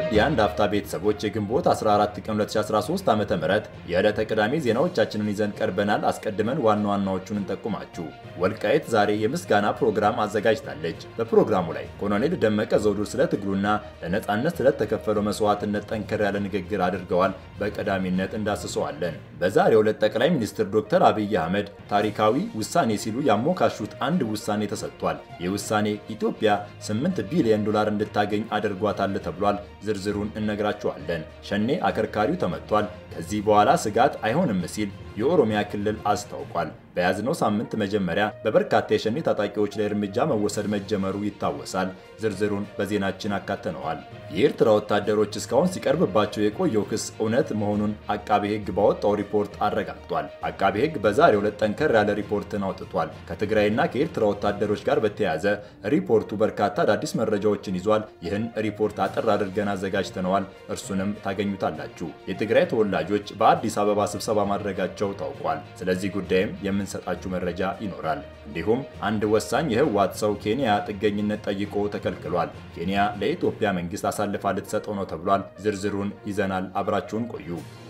ውድ የአንድ አፍታ ቤተሰቦች የግንቦት 14 ቀን 2013 ዓ.ም የዕለተ ቅዳሜ ዜናዎቻችንን ይዘን ቀርበናል። አስቀድመን ዋና ዋናዎቹን እንጠቁማችሁ። ወልቃይት ዛሬ የምስጋና ፕሮግራም አዘጋጅታለች። በፕሮግራሙ ላይ ኮሎኔል ደመቀ ዘውዱ ስለ ትግሉና ለነጻነት ስለተከፈለው መስዋዕትነት ጠንከር ያለ ንግግር አድርገዋል። በቀዳሚነት እንዳስሰዋለን። በዛሬው ዕለት ጠቅላይ ሚኒስትር ዶክተር አብይ አህመድ ታሪካዊ ውሳኔ ሲሉ ያሞካሹት አንድ ውሳኔ ተሰጥቷል። ይህ ውሳኔ ኢትዮጵያ 8 ቢሊዮን ዶላር እንድታገኝ አድርጓታል ተብሏል። ዝርዝሩን እነግራችኋለን። ሸኔ አከርካሪው ተመቷል። ከዚህ በኋላ ስጋት አይሆንም ሲል የኦሮሚያ ክልል አስታውቋል። በያዝነው ሳምንት መጀመሪያ በበርካታ የሸኔ ታጣቂዎች ላይ እርምጃ መወሰድ መጀመሩ ይታወሳል። ዝርዝሩን በዜናችን አካተነዋል። የኤርትራ ወታደሮች እስካሁን ሲቀርብባቸው የቆየው ክስ እውነት መሆኑን አቃቤ ሕግ ባወጣው ሪፖርት አረጋግጧል። አቃቤ ሕግ በዛሬው ዕለት ጠንከር ያለ ሪፖርትን አውጥቷል። ከትግራይና ከኤርትራ ወታደሮች ጋር በተያያዘ ሪፖርቱ በርካታ አዳዲስ መረጃዎችን ይዟል። ይህን ሪፖርት አጠር አድርገን አዘጋጅተነዋል። እርሱንም ታገኙታላችሁ። የትግራይ ተወላጆች በአዲስ አበባ ስብሰባ ማድረጋቸው ታውቋል። ስለዚህ ጉዳይም የምንሰጣችሁ መረጃ ይኖራል። እንዲሁም አንድ ወሳኝ የህወሓት ሰው ኬንያ ጥገኝነት ጠይቆ ተከልክሏል። ኬንያ ለኢትዮጵያ መንግስት አሳልፋ ልትሰጠው ነው ተብሏል። ዝርዝሩን ይዘናል። አብራችሁን ቆዩ።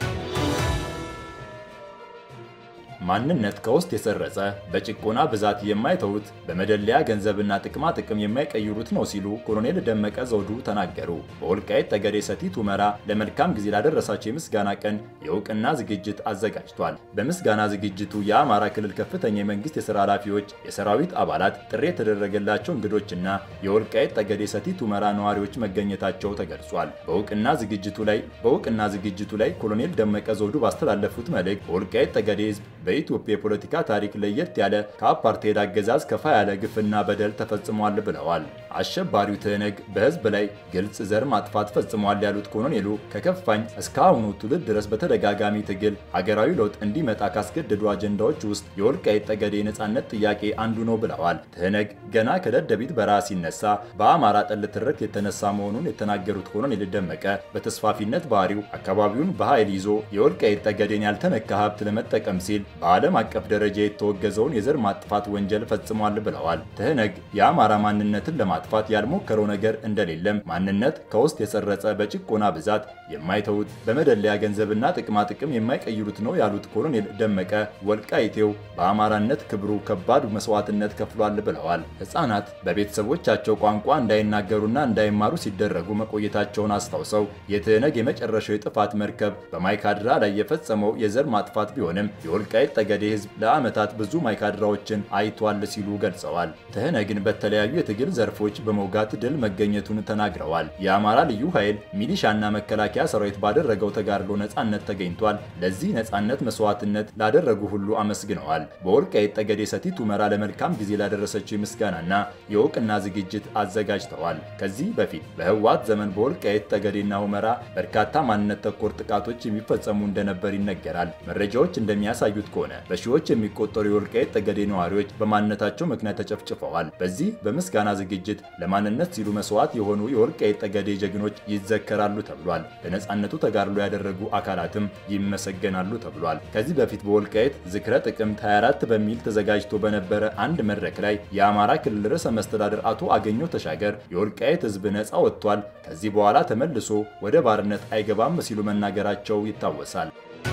ማንነት ከውስጥ የሰረጸ በጭቆና ብዛት የማይተውት በመደለያ ገንዘብና ጥቅማ ጥቅም የማይቀይሩት ነው ሲሉ ኮሎኔል ደመቀ ዘውዱ ተናገሩ። በወልቃይት ጠገዴ ሰቲት ሁመራ ለመልካም ጊዜ ላደረሳቸው የምስጋና ቀን የእውቅና ዝግጅት አዘጋጅቷል። በምስጋና ዝግጅቱ የአማራ ክልል ከፍተኛ የመንግስት የሥራ ኃላፊዎች፣ የሰራዊት አባላት፣ ጥሪ የተደረገላቸው እንግዶችና የወልቃይት ጠገዴ ሰቲት ሁመራ ነዋሪዎች መገኘታቸው ተገልጿል። በእውቅና ዝግጅቱ ላይ በእውቅና ዝግጅቱ ላይ ኮሎኔል ደመቀ ዘውዱ ባስተላለፉት መልእክት በወልቃይት ጠገዴ ህዝብ በኢትዮጵያ የፖለቲካ ታሪክ ለየት ያለ ከአፓርቴድ አገዛዝ ከፋ ያለ ግፍና በደል ተፈጽሟል ብለዋል። አሸባሪው ትህነግ በህዝብ ላይ ግልጽ ዘር ማጥፋት ፈጽሟል ያሉት ኮሎኔሉ ከከፋኝ እስከ አሁኑ ትውልድ ድረስ በተደጋጋሚ ትግል ሀገራዊ ለውጥ እንዲመጣ ካስገደዱ አጀንዳዎች ውስጥ የወልቃይት ጠገዴ የነጻነት ጥያቄ አንዱ ነው ብለዋል። ትህነግ ገና ከደደቢት በረሃ ሲነሳ በአማራ ጠል ትርክት የተነሳ መሆኑን የተናገሩት ኮሎኔል ደመቀ በተስፋፊነት ባህሪው አካባቢውን በኃይል ይዞ የወልቃይት ጠገዴን ያልተነካ ሀብት ለመጠቀም ሲል በዓለም አቀፍ ደረጃ የተወገዘውን የዘር ማጥፋት ወንጀል ፈጽሟል ብለዋል። ትህነግ የአማራ ማንነትን ለማጥፋት ያልሞከረው ነገር እንደሌለም፣ ማንነት ከውስጥ የሰረጸ በጭቆና ብዛት የማይተውት በመደለያ ገንዘብና ጥቅማ ጥቅም የማይቀይሩት ነው ያሉት ኮሎኔል ደመቀ ወልቃይቴው በአማራነት ክብሩ ከባድ መስዋዕትነት ከፍሏል ብለዋል። ሕፃናት በቤተሰቦቻቸው ቋንቋ እንዳይናገሩና እንዳይማሩ ሲደረጉ መቆየታቸውን አስታውሰው የትህነግ የመጨረሻው የጥፋት መርከብ በማይካድራ ላይ የፈጸመው የዘር ማጥፋት ቢሆንም የወልቃይት ጠገዴ ህዝብ ለዓመታት ብዙ ማይካድራዎችን አይቷል ሲሉ ገልጸዋል። ትህነግን በተለያዩ የትግል ዘርፎች በመውጋት ድል መገኘቱን ተናግረዋል። የአማራ ልዩ ኃይል ሚሊሻና መከላከያ ሰራዊት ባደረገው ተጋድሎ ነጻነት ተገኝቷል። ለዚህ ነጻነት መስዋዕትነት ላደረጉ ሁሉ አመስግነዋል። በወልቃይት ጠገዴ ሰቲት ሁመራ ለመልካም ጊዜ ላደረሰችው የምስጋናና የእውቅና ዝግጅት አዘጋጅተዋል። ከዚህ በፊት በህወሓት ዘመን በወልቃይት ጠገዴና ሁመራ በርካታ ማንነት ተኮር ጥቃቶች የሚፈጸሙ እንደነበር ይነገራል። መረጃዎች እንደሚያሳዩት ከሆነ በሺዎች የሚቆጠሩ የወልቃይት ጠገዴ ነዋሪዎች በማንነታቸው ምክንያት ተጨፍጭፈዋል። በዚህ በምስጋና ዝግጅት ለማንነት ሲሉ መስዋዕት የሆኑ የወልቃይት ጠገዴ ጀግኖች ይዘከራሉ ተብሏል። ለነጻነቱ ተጋድሎ ያደረጉ አካላትም ይመሰገናሉ ተብሏል። ከዚህ በፊት በወልቃይት ዝክረ ጥቅምት 24 በሚል ተዘጋጅቶ በነበረ አንድ መድረክ ላይ የአማራ ክልል ርዕሰ መስተዳድር አቶ አገኘሁ ተሻገር የወልቃይት ህዝብ ነጻ ወጥቷል፣ ከዚህ በኋላ ተመልሶ ወደ ባርነት አይገባም ሲሉ መናገራቸው ይታወሳል።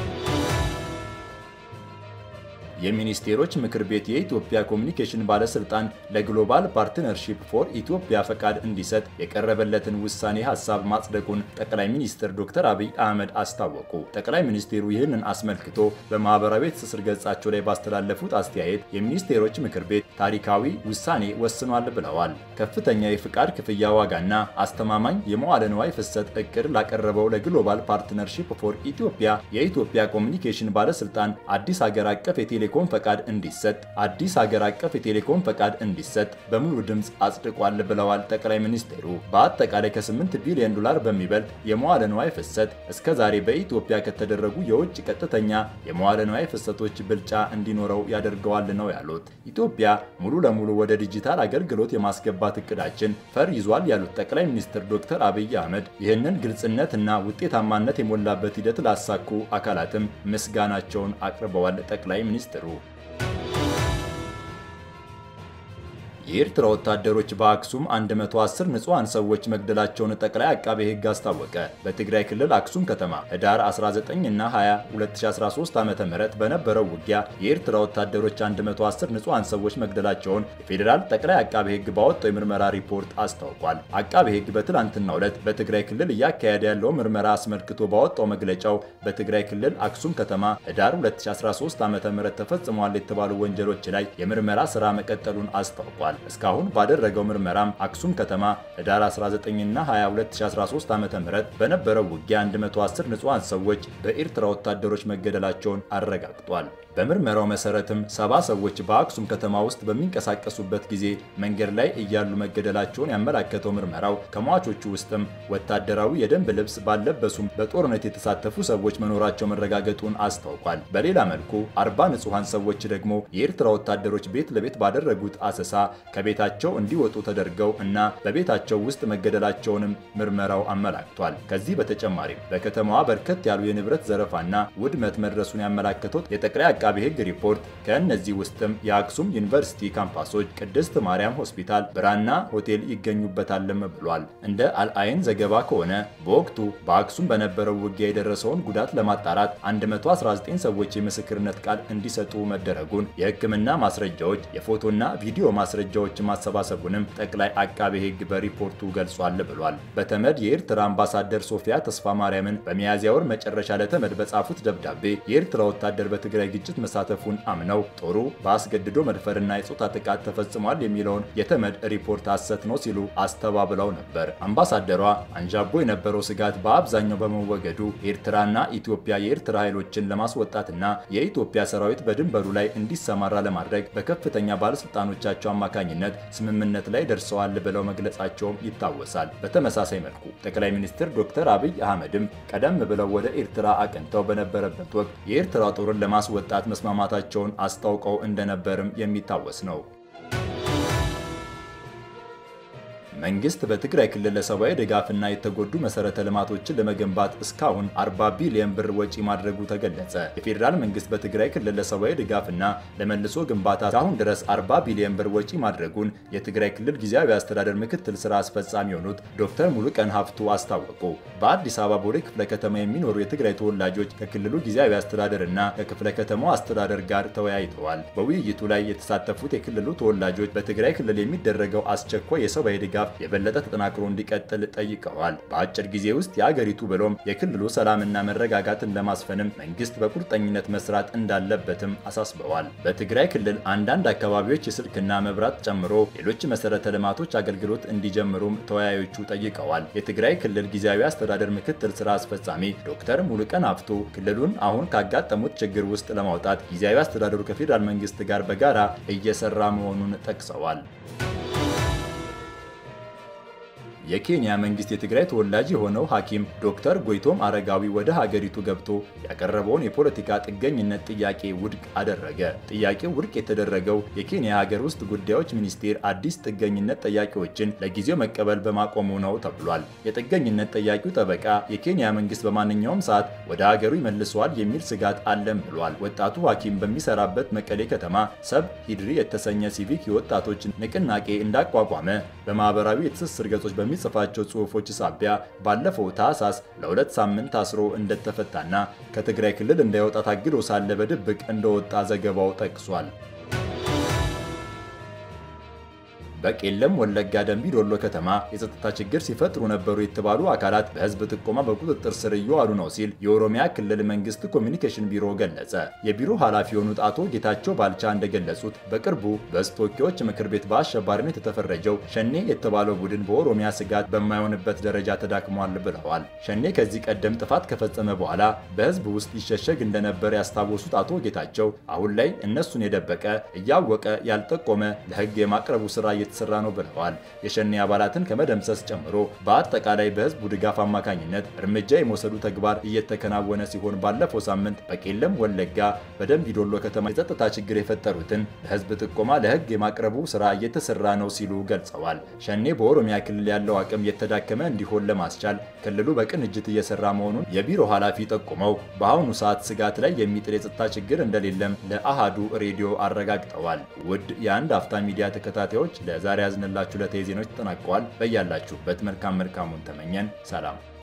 የሚኒስቴሮች ምክር ቤት የኢትዮጵያ ኮሚኒኬሽን ባለስልጣን ለግሎባል ፓርትነርሺፕ ፎር ኢትዮጵያ ፈቃድ እንዲሰጥ የቀረበለትን ውሳኔ ሀሳብ ማጽደቁን ጠቅላይ ሚኒስትር ዶክተር አብይ አህመድ አስታወቁ። ጠቅላይ ሚኒስቴሩ ይህንን አስመልክቶ በማህበራዊ ትስስር ገጻቸው ላይ ባስተላለፉት አስተያየት የሚኒስቴሮች ምክር ቤት ታሪካዊ ውሳኔ ወስኗል ብለዋል። ከፍተኛ የፍቃድ ክፍያ ዋጋና አስተማማኝ የመዋለ ንዋይ ፍሰት እቅድ ላቀረበው ለግሎባል ፓርትነርሺፕ ፎር ኢትዮጵያ የኢትዮጵያ ኮሚኒኬሽን ባለስልጣን አዲስ ሀገር አቀፍ የቴሌ የቴሌኮም ፈቃድ እንዲሰጥ አዲስ ሀገር አቀፍ የቴሌኮም ፈቃድ እንዲሰጥ በሙሉ ድምፅ አጽድቋል ብለዋል ጠቅላይ ሚኒስትሩ። በአጠቃላይ ከ8 ቢሊዮን ዶላር በሚበልጥ የመዋለ ንዋይ ፍሰት እስከ ዛሬ በኢትዮጵያ ከተደረጉ የውጭ ቀጥተኛ የመዋለ ንዋይ ፍሰቶች ብልጫ እንዲኖረው ያደርገዋል ነው ያሉት። ኢትዮጵያ ሙሉ ለሙሉ ወደ ዲጂታል አገልግሎት የማስገባት እቅዳችን ፈር ይዟል ያሉት ጠቅላይ ሚኒስትር ዶክተር አብይ አህመድ ይህንን ግልጽነትና ውጤታማነት የሞላበት ሂደት ላሳኩ አካላትም ምስጋናቸውን አቅርበዋል። ጠቅላይ ሚኒስትሩ የኤርትራ ወታደሮች በአክሱም 110 ንጹሐን ሰዎች መግደላቸውን ጠቅላይ አቃቤ ሕግ አስታወቀ። በትግራይ ክልል አክሱም ከተማ ህዳር 19 እና 20 2013 ዓ.ም በነበረው ውጊያ የኤርትራ ወታደሮች 110 ንጹሐን ሰዎች መግደላቸውን የፌዴራል ጠቅላይ አቃቤ ሕግ ባወጣው የምርመራ ሪፖርት አስታውቋል። አቃቤ ሕግ በትላንትናው ዕለት በትግራይ ክልል እያካሄደ ያለው ምርመራ አስመልክቶ ባወጣው መግለጫው በትግራይ ክልል አክሱም ከተማ ህዳር 2013 ዓ.ም ተፈጽመዋል የተባሉ ወንጀሎች ላይ የምርመራ ስራ መቀጠሉን አስታውቋል። እስካሁን ባደረገው ምርመራም አክሱም ከተማ ህዳር 19 እና 20 2013 ዓ.ም በነበረው ውጊያ 110 ንጹሐን ሰዎች በኤርትራ ወታደሮች መገደላቸውን አረጋግጧል። በምርመራው መሰረትም ሰባ ሰዎች በአክሱም ከተማ ውስጥ በሚንቀሳቀሱበት ጊዜ መንገድ ላይ እያሉ መገደላቸውን ያመላከተው ምርመራው ከሟቾቹ ውስጥም ወታደራዊ የደንብ ልብስ ባልለበሱም በጦርነት የተሳተፉ ሰዎች መኖራቸው መረጋገጡን አስታውቋል። በሌላ መልኩ አርባ ንጹሐን ሰዎች ደግሞ የኤርትራ ወታደሮች ቤት ለቤት ባደረጉት አሰሳ ከቤታቸው እንዲወጡ ተደርገው እና በቤታቸው ውስጥ መገደላቸውንም ምርመራው አመላክቷል። ከዚህ በተጨማሪም በከተማዋ በርከት ያሉ የንብረት ዘረፋና ውድመት መድረሱን ያመላከተው የጠቅላይ አቃቢ ሕግ ሪፖርት ከእነዚህ ውስጥም የአክሱም ዩኒቨርሲቲ ካምፓሶች፣ ቅድስት ማርያም ሆስፒታል፣ ብራና ሆቴል ይገኙበታልም ብሏል። እንደ አልአይን ዘገባ ከሆነ በወቅቱ በአክሱም በነበረው ውጊያ የደረሰውን ጉዳት ለማጣራት 119 ሰዎች የምስክርነት ቃል እንዲሰጡ መደረጉን፣ የሕክምና ማስረጃዎች፣ የፎቶና ቪዲዮ ማስረጃዎች ማሰባሰቡንም ጠቅላይ አቃቤ ሕግ በሪፖርቱ ገልጿል ብሏል። በተመድ የኤርትራ አምባሳደር ሶፊያ ተስፋ ማርያምን በሚያዝያ ወር መጨረሻ ለተመድ በጻፉት ደብዳቤ የኤርትራ ወታደር በትግራይ ግጭት መሳተፉን አምነው ጦሩ በአስገድዶ መድፈርና የጾታ ጥቃት ተፈጽሟል የሚለውን የተመድ ሪፖርት ሐሰት ነው ሲሉ አስተባብለው ነበር። አምባሳደሯ አንዣቦ የነበረው ስጋት በአብዛኛው በመወገዱ ኤርትራና ኢትዮጵያ የኤርትራ ኃይሎችን ለማስወጣትና የኢትዮጵያ ሰራዊት በድንበሩ ላይ እንዲሰማራ ለማድረግ በከፍተኛ ባለስልጣኖቻቸው አማካኝነት ስምምነት ላይ ደርሰዋል ብለው መግለጻቸውም ይታወሳል። በተመሳሳይ መልኩ ጠቅላይ ሚኒስትር ዶክተር አብይ አህመድም ቀደም ብለው ወደ ኤርትራ አቅንተው በነበረበት ወቅት የኤርትራ ጦርን ለማስወጣት መስማማታቸውን አስታውቀው እንደነበርም የሚታወስ ነው። መንግስት በትግራይ ክልል ለሰብአዊ ድጋፍና የተጎዱ መሰረተ ልማቶችን ለመገንባት እስካሁን 40 ቢሊዮን ብር ወጪ ማድረጉ ተገለጸ። የፌዴራል መንግስት በትግራይ ክልል ለሰብአዊ ድጋፍና ለመልሶ ግንባታ እስካሁን ድረስ 40 ቢሊዮን ብር ወጪ ማድረጉን የትግራይ ክልል ጊዜያዊ አስተዳደር ምክትል ስራ አስፈጻሚ የሆኑት ዶክተር ሙሉቀን ሀፍቱ አስታወቁ። በአዲስ አበባ ቦሌ ክፍለ ከተማ የሚኖሩ የትግራይ ተወላጆች ከክልሉ ጊዜያዊ አስተዳደር እና ከክፍለ ከተማው አስተዳደር ጋር ተወያይተዋል። በውይይቱ ላይ የተሳተፉት የክልሉ ተወላጆች በትግራይ ክልል የሚደረገው አስቸኳይ የሰብአዊ ድጋፍ የበለጠ ተጠናክሮ እንዲቀጥል ጠይቀዋል። በአጭር ጊዜ ውስጥ የአገሪቱ ብሎም የክልሉ ሰላምና መረጋጋትን ለማስፈንም መንግስት በቁርጠኝነት መስራት እንዳለበትም አሳስበዋል። በትግራይ ክልል አንዳንድ አካባቢዎች የስልክና መብራት ጨምሮ ሌሎች መሰረተ ልማቶች አገልግሎት እንዲጀምሩም ተወያዮቹ ጠይቀዋል። የትግራይ ክልል ጊዜያዊ አስተዳደር ምክትል ስራ አስፈጻሚ ዶክተር ሙሉቀን አፍቶ ክልሉን አሁን ካጋጠሙት ችግር ውስጥ ለማውጣት ጊዜያዊ አስተዳደሩ ከፌዴራል መንግስት ጋር በጋራ እየሰራ መሆኑን ጠቅሰዋል። የኬንያ መንግስት የትግራይ ተወላጅ የሆነው ሐኪም ዶክተር ጎይቶም አረጋዊ ወደ ሀገሪቱ ገብቶ ያቀረበውን የፖለቲካ ጥገኝነት ጥያቄ ውድቅ አደረገ። ጥያቄው ውድቅ የተደረገው የኬንያ ሀገር ውስጥ ጉዳዮች ሚኒስቴር አዲስ ጥገኝነት ጠያቂዎችን ለጊዜው መቀበል በማቆሙ ነው ተብሏል። የጥገኝነት ጠያቂው ጠበቃ የኬንያ መንግስት በማንኛውም ሰዓት ወደ ሀገሩ ይመልሰዋል የሚል ስጋት አለም ብሏል። ወጣቱ ሐኪም በሚሰራበት መቀሌ ከተማ ሰብ ሂድሪ የተሰኘ ሲቪክ የወጣቶች ንቅናቄ እንዳቋቋመ በማህበራዊ የትስስር ገጾች በሚ ጽፋቸው ጽሁፎች ሳቢያ ባለፈው ታህሳስ ለሁለት ሳምንት ታስሮ እንደተፈታና ከትግራይ ክልል እንዳይወጣ ታግዶ ሳለ በድብቅ እንደወጣ ዘገባው ጠቅሷል። በቄለም ወለጋ ደንቢ ዶሎ ከተማ የጸጥታ ችግር ሲፈጥሩ ነበሩ የተባሉ አካላት በህዝብ ጥቆማ በቁጥጥር ስር እየዋሉ ነው ሲል የኦሮሚያ ክልል መንግስት ኮሚኒኬሽን ቢሮ ገለጸ። የቢሮ ኃላፊ የሆኑት አቶ ጌታቸው ባልቻ እንደገለጹት በቅርቡ በህዝብ ተወካዮች ምክር ቤት በአሸባሪነት የተፈረጀው ሸኔ የተባለው ቡድን በኦሮሚያ ስጋት በማይሆንበት ደረጃ ተዳክሟል ብለዋል። ሸኔ ከዚህ ቀደም ጥፋት ከፈጸመ በኋላ በህዝብ ውስጥ ይሸሸግ እንደነበር ያስታወሱት አቶ ጌታቸው አሁን ላይ እነሱን የደበቀ እያወቀ ያልጠቆመ ለህግ የማቅረቡ ስራ እየተሰራ ነው ብለዋል። የሸኔ አባላትን ከመደምሰስ ጨምሮ በአጠቃላይ በህዝቡ ድጋፍ አማካኝነት እርምጃ የመውሰዱ ተግባር እየተከናወነ ሲሆን ባለፈው ሳምንት በቄለም ወለጋ በደምቢዶሎ ከተማ የጸጥታ ችግር የፈጠሩትን በህዝብ ጥቆማ ለህግ የማቅረቡ ስራ እየተሰራ ነው ሲሉ ገልጸዋል። ሸኔ በኦሮሚያ ክልል ያለው አቅም የተዳከመ እንዲሆን ለማስቻል ክልሉ በቅንጅት እየሰራ መሆኑን የቢሮ ኃላፊ ጠቁመው በአሁኑ ሰዓት ስጋት ላይ የሚጥል የጸጥታ ችግር እንደሌለም ለአሃዱ ሬዲዮ አረጋግጠዋል። ውድ የአንድ አፍታ ሚዲያ ተከታታዮች ለዛሬ ያዝንላችሁ ዕለታዊ ዜናዎች ተጠናቀዋል። በያላችሁበት መልካም መልካሙን ተመኘን። ሰላም